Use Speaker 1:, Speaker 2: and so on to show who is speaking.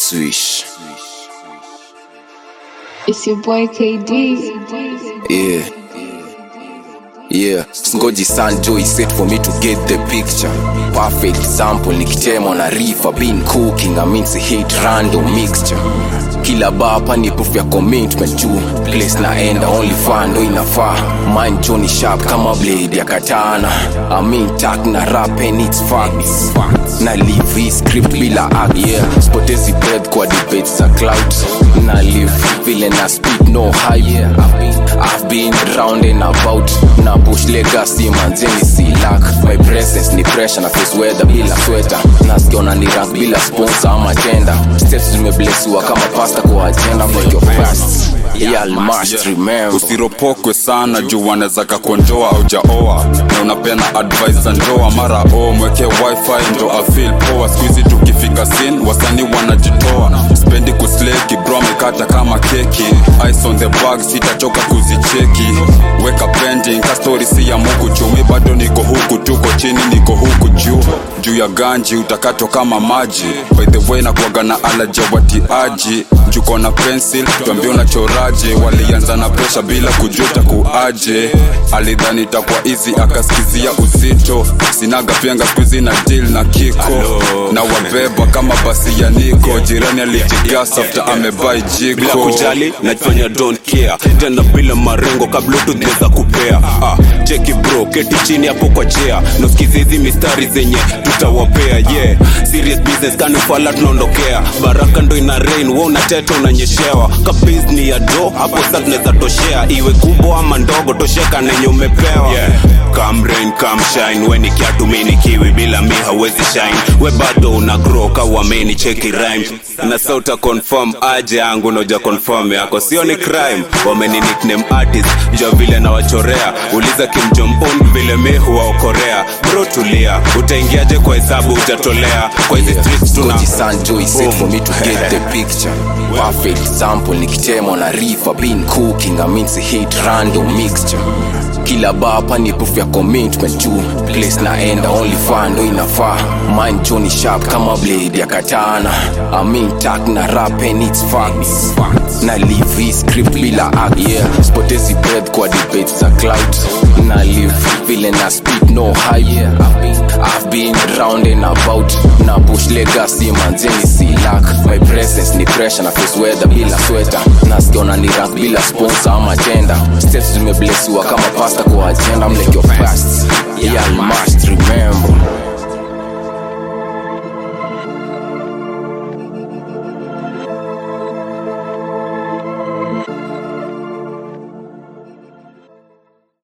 Speaker 1: Swish.
Speaker 2: It's your boy KD.
Speaker 1: Yeah. Yeah, ngoji san joy set for me to get the picture perfect example nikitema na rifa been cooking I mean hit random mixture kila bapa ni proof ya commitment juu place naenda only fan ndo inafaa mind Johnny sharp kama blade ya katana I mean tak na rap and it's facts na live hii script bila act yeah spotezi breath kwa debates za clout na live vile na speed no hype yeah. I've been, I've been round and about na push legacy manzeni si luck my presence ni pressure na face weather bila sweater nasikiona ni rank bila sponsor ama tenda steps zimeblesiwa kama pasta kwa agenda make your fast yeah, must remember
Speaker 3: usiropokwe sana juu wanaweza kakuonjoa au jaoa na unapeana advice za ndoa mara o mweke wifi ndo afil poa skuizi tukifika sin wasanii wanajitoa spendi kusleki bro amekata kama keki ice on the bag sitachoka kuzicheki weka pending kastori si ya muku chumi bado niko huku tuko chini niko huku juu juu ya ganji utakato kama maji by the way nakuaga na alaja watiaji juko na pencil tuambie unachoraje walianza na presha bila kujuta kuaje alidhani takwa hizi akaskizia uzito sinaga penga skuizi na deal na kiko na wabeba kama basi ya niko jirani alijigasa after amebai
Speaker 4: bila
Speaker 3: jiko
Speaker 4: kujali najifanya don't care tena bila marengo kabla tunaweza kupea ah, cheki bro keti chini hapo kwa chea nasikizi hizi mistari zenye tutawapea yeah serious business kanifala tunaondokea baraka ndo ina rain wa unateta unanyeshewa kabis ni ya do hapo sa tunaweza toshea iwe kubwa ama ndogo tosheka nenye umepewa yeah. Come rain, come shine we ni kiatu mi ni kiwi bila mi hawezi shine we bado una grow kawameni cheki rhyme na sauta confirm aje yangu noja confirm yako sio ni crime wameni nickname artist jua vile nawachorea uliza Kim Jong Un vile mi huwaokorea bro tulia utaingiaje kwa hesabu utatolea kwa hizi streets tuna
Speaker 1: Koji San Joy set for me to get the picture perfect example nikitema na rifa been cooking I mean hit random mixture kila bapa ni proof ya commitment juu place naenda only fan ndo inafaa mind Johnny sharp kama blade ya katana I mean tak na rap and it's facts na live hii script bila act yeah spotezi breath kwa debates za clout na live vile na speed no hype yeah I've been, I've been round and about na push legacy manzeni si luck my presence ni pressure na face weather bila sweater nasikiona ni rank bila sponsor ama tenda steps zimeblesiwa kama pasta kwa agenda mleke your fast yeah, I must remember